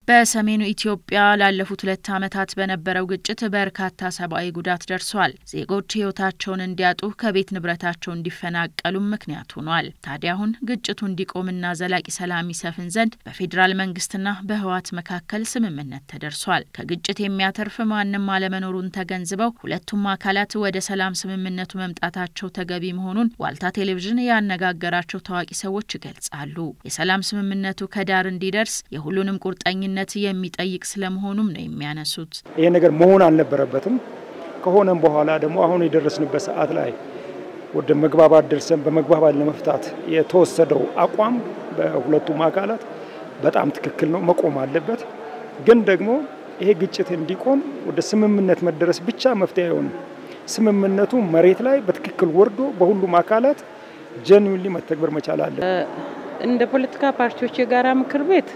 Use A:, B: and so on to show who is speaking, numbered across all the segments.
A: በሰሜኑ ኢትዮጵያ ላለፉት ሁለት ዓመታት በነበረው ግጭት በርካታ ሰብአዊ ጉዳት ደርሷል። ዜጎች ሕይወታቸውን እንዲያጡ ከቤት ንብረታቸው እንዲፈናቀሉም ምክንያት ሆኗል። ታዲያ አሁን ግጭቱ እንዲቆምና ዘላቂ ሰላም ይሰፍን ዘንድ በፌዴራል መንግስትና በህወሓት መካከል ስምምነት ተደርሷል። ከግጭት የሚያተርፍ ማንም አለመኖሩን ተገንዝበው ሁለቱም አካላት ወደ ሰላም ስምምነቱ መምጣታቸው ተገቢ መሆኑን ዋልታ ቴሌቪዥን ያነጋገራቸው ታዋቂ ሰዎች ይገልጻሉ። የሰላም ስምምነቱ ከዳር እንዲደርስ የሁሉንም ቁርጠኝነት ነት የሚጠይቅ ስለመሆኑም ነው የሚያነሱት።
B: ይሄ ነገር መሆን አልነበረበትም። ከሆነም በኋላ ደግሞ አሁን የደረስንበት ሰዓት ላይ ወደ መግባባት ደርሰን በመግባባት ለመፍታት የተወሰደው አቋም በሁለቱም አካላት በጣም ትክክል ነው፣ መቆም አለበት። ግን ደግሞ ይሄ ግጭት እንዲቆም ወደ ስምምነት መደረስ ብቻ መፍትሄ አይሆንም። ስምምነቱ መሬት ላይ በትክክል ወርዶ በሁሉም አካላት ጀንዊንሊ መተግበር መቻል አለ።
C: እንደ ፖለቲካ ፓርቲዎች የጋራ ምክር ቤት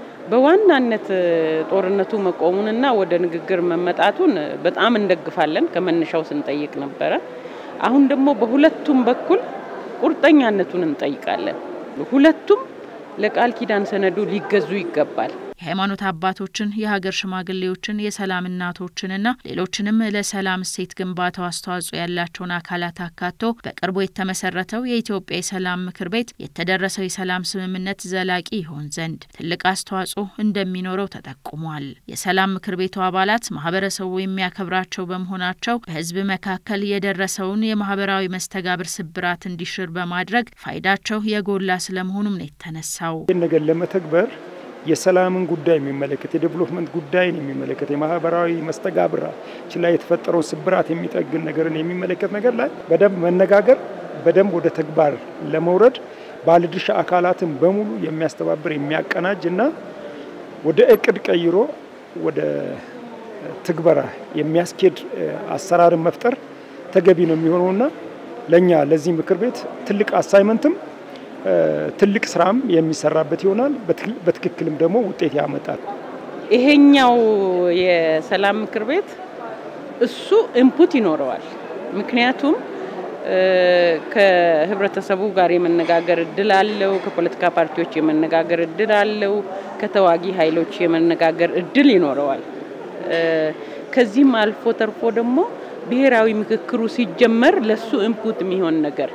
C: በዋናነት ጦርነቱ መቆሙንና ወደ ንግግር መመጣቱን በጣም እንደግፋለን። ከመነሻው ስንጠይቅ ነበረ። አሁን ደግሞ በሁለቱም በኩል ቁርጠኛነቱን እንጠይቃለን። ሁለቱም ለቃል ኪዳን ሰነዱ ሊገዙ ይገባል።
A: የሃይማኖት አባቶችን፣ የሀገር ሽማግሌዎችን፣ የሰላም እናቶችንና ሌሎችንም ለሰላም እሴት ግንባታው አስተዋጽኦ ያላቸውን አካላት አካቶ በቅርቡ የተመሰረተው የኢትዮጵያ የሰላም ምክር ቤት የተደረሰው የሰላም ስምምነት ዘላቂ ይሆን ዘንድ ትልቅ አስተዋጽኦ እንደሚኖረው ተጠቁሟል። የሰላም ምክር ቤቱ አባላት ማህበረሰቡ የሚያከብራቸው በመሆናቸው በህዝብ መካከል የደረሰውን የማህበራዊ መስተጋብር ስብራት እንዲሽር በማድረግ ፋይዳቸው የጎላ ስለመሆኑም ነው የተነሳው።
B: ይህን ነገር ለመተግበር የሰላምን ጉዳይ የሚመለከት የዴቨሎፕመንት ጉዳይን የሚመለከት የማህበራዊ መስተጋብራችን ላይ የተፈጠረውን ስብራት የሚጠግን ነገርን የሚመለከት ነገር ላይ በደንብ መነጋገር በደንብ ወደ ተግባር ለመውረድ ባለድርሻ አካላትን በሙሉ የሚያስተባብር የሚያቀናጅ እና ወደ እቅድ ቀይሮ ወደ ትግበራ የሚያስኬድ አሰራርን መፍጠር ተገቢ ነው የሚሆነውና ለእኛ ለዚህ ምክር ቤት ትልቅ አሳይመንትም ትልቅ ስራም የሚሰራበት ይሆናል። በትክክልም ደግሞ ውጤት ያመጣል።
C: ይሄኛው የሰላም ምክር ቤት እሱ ኢንፑት ይኖረዋል። ምክንያቱም ከህብረተሰቡ ጋር የመነጋገር እድል አለው። ከፖለቲካ ፓርቲዎች የመነጋገር እድል አለው። ከተዋጊ ኃይሎች የመነጋገር እድል ይኖረዋል። ከዚህም አልፎ ተርፎ ደግሞ ብሔራዊ ምክክሩ ሲጀመር ለሱ ኢንፑት የሚሆን ነገር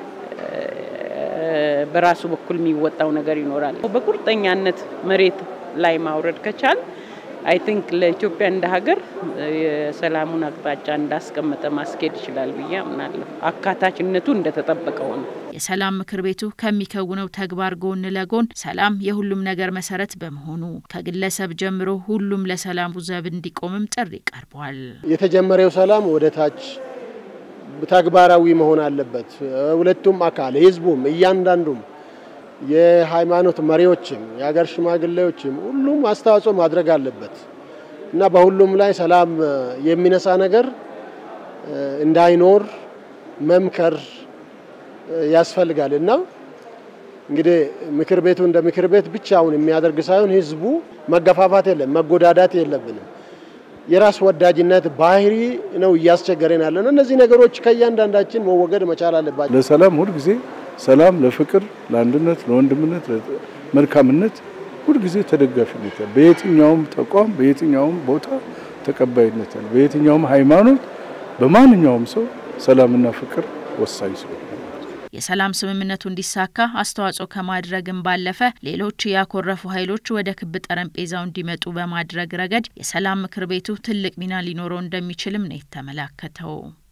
C: በራሱ በኩል የሚወጣው ነገር ይኖራል። በቁርጠኛነት መሬት ላይ ማውረድ ከቻል አይ ቲንክ ለኢትዮጵያ እንደ ሀገር የሰላሙን አቅጣጫ እንዳስቀመጠ ማስኬድ ይችላል ብዬ አምናለሁ። አካታችነቱ እንደተጠበቀው ነው።
A: የሰላም ምክር ቤቱ ከሚከውነው ተግባር ጎን ለጎን ሰላም የሁሉም ነገር መሰረት በመሆኑ ከግለሰብ ጀምሮ ሁሉም ለሰላሙ ዘብ እንዲቆምም ጥሪ ቀርቧል።
D: የተጀመረው ሰላም ወደ ታች ተግባራዊ መሆን አለበት። ሁለቱም አካል ህዝቡም፣ እያንዳንዱም የሃይማኖት መሪዎችም፣ የሀገር ሽማግሌዎችም ሁሉም አስተዋጽኦ ማድረግ አለበት እና በሁሉም ላይ ሰላም የሚነሳ ነገር እንዳይኖር መምከር ያስፈልጋል እና እንግዲህ ምክር ቤቱ እንደ ምክር ቤት ብቻውን የሚያደርግ ሳይሆን ህዝቡ መገፋፋት የለም መጎዳዳት የለብንም። የራስ ወዳጅነት ባህሪ ነው እያስቸገረን ያለ ነው። እነዚህ ነገሮች ከእያንዳንዳችን መወገድ መቻል አለባቸው።
E: ለሰላም ሁልጊዜ ሰላም፣ ለፍቅር፣ ለአንድነት፣ ለወንድምነት፣ ለመልካምነት ሁልጊዜ ተደጋፊነት ያለ በየትኛውም ተቋም በየትኛውም ቦታ ተቀባይነት ያለ በየትኛውም ሃይማኖት በማንኛውም ሰው ሰላምና ፍቅር ወሳኝ ስለሆነ
A: የሰላም ስምምነቱ እንዲሳካ አስተዋጽኦ ከማድረግም ባለፈ ሌሎች ያኮረፉ ኃይሎች ወደ ክብ ጠረጴዛው እንዲመጡ በማድረግ ረገድ የሰላም ምክር ቤቱ ትልቅ ሚና ሊኖረው እንደሚችልም ነው የተመላከተው።